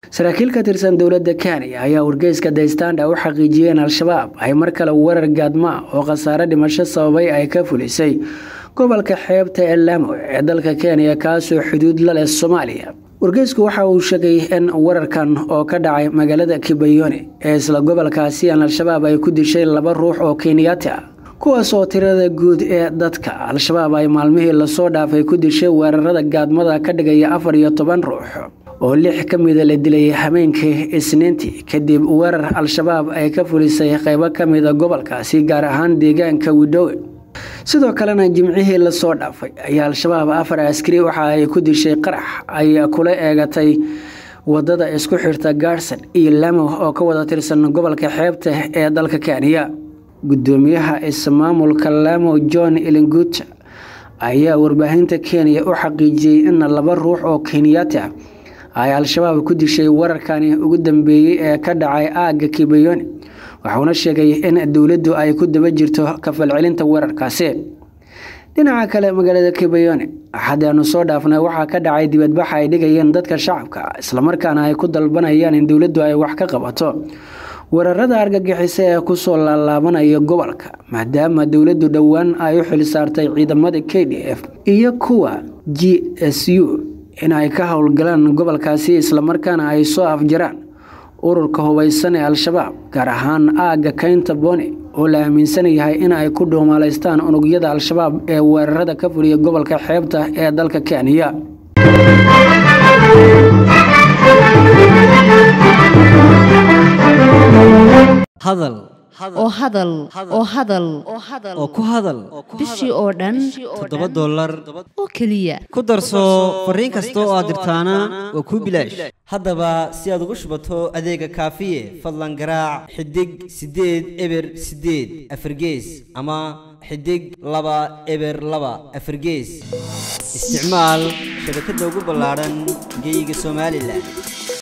saraakiil ka tirsan dowladda kenya ayaa wargeyska the standard u xaqiijiyeen al-shabaab ay mar kale weerar gaadma oo khasaare dhimasho sababay ay ka fulisay gobolka xeebta ee laamo ee dalka kenya kaasoo xuduud la leh soomaaliya wargeysku waxa uu sheegay in wararkan oo ka dhacay magaalada kibayone ee isla gobolkaasi aan al-shabaab ay ku dishay laba ruux oo kenyaati ah kuwaas oo tirada guud ee dadka al-shabaab ay maalmihii lasoo dhaafay ku dishay weerarada gaadmada ka dhigaya afar iyo toban ruux oo lix ka mida la dilay habeenkii isniintii kadib weerar al-shabaab ay ka fulisay qeybo ka mida gobolkaasi gaar ahaan deegaanka widhowe sidoo kalena jimcihii lasoo dhaafay ayaa al-shabaab afar askari waxa ay ku dishay qarax ay kula eegatay wadada isku xirta gaarsan iyo lamo oo ka wada tirsan gobolka xeebta ee dalka kenya gudoomiyaha ismaamulka lamo john ilinguta ayaa warbaahinta kenya u xaqiijiyey in laba ruux oo kenyaati ah ay al-shabaab ku dishay wararkani ugu dambeeyey ee ka dhacay aagga kibayone waxauna sheegay in dowladdu ay ku daba jirto kafalcelinta weerarkaasi dhinaca kale magaalada kibayone axadaanu soo dhaafnay waxaa ka dhacay dibadbaxa ay dhigayeen dadka shacabka islamarkaana ay ku dalbanayaan in dowladdu ay wax ka qabato weerarada argagixisa ee kusoo laalaabanaya gobolka maadaama dowladdu dhowaan ay u xil saartay ciidamada k d f iyo kuwa g s u in ay ka howlgalaan gobolkaasi islamarkaana ay soo afjaraan ururka hubaysan ee al-shabaab gaar ahaan aagga kaynta bone oo la aaminsan yahay in ay ku dhuumaalaystaan unugyada al-shabaab ee weerarada ka fuliya gobolka xeebta ee dalka kenya hadal oo hadal oo hadal oo ku hadal bishii oo dhan toddoba dollar oo keliya ku darso fariin kasta oo aad dirtaana waa kuu bilaash haddaba si aad ugu shubato adeega kaafiye fadlan garaac xidig siddeed eber siddeed afargees ama xidig laba eber laba afargees isticmaal shabakadda ugu ballaadhan geyga somalilan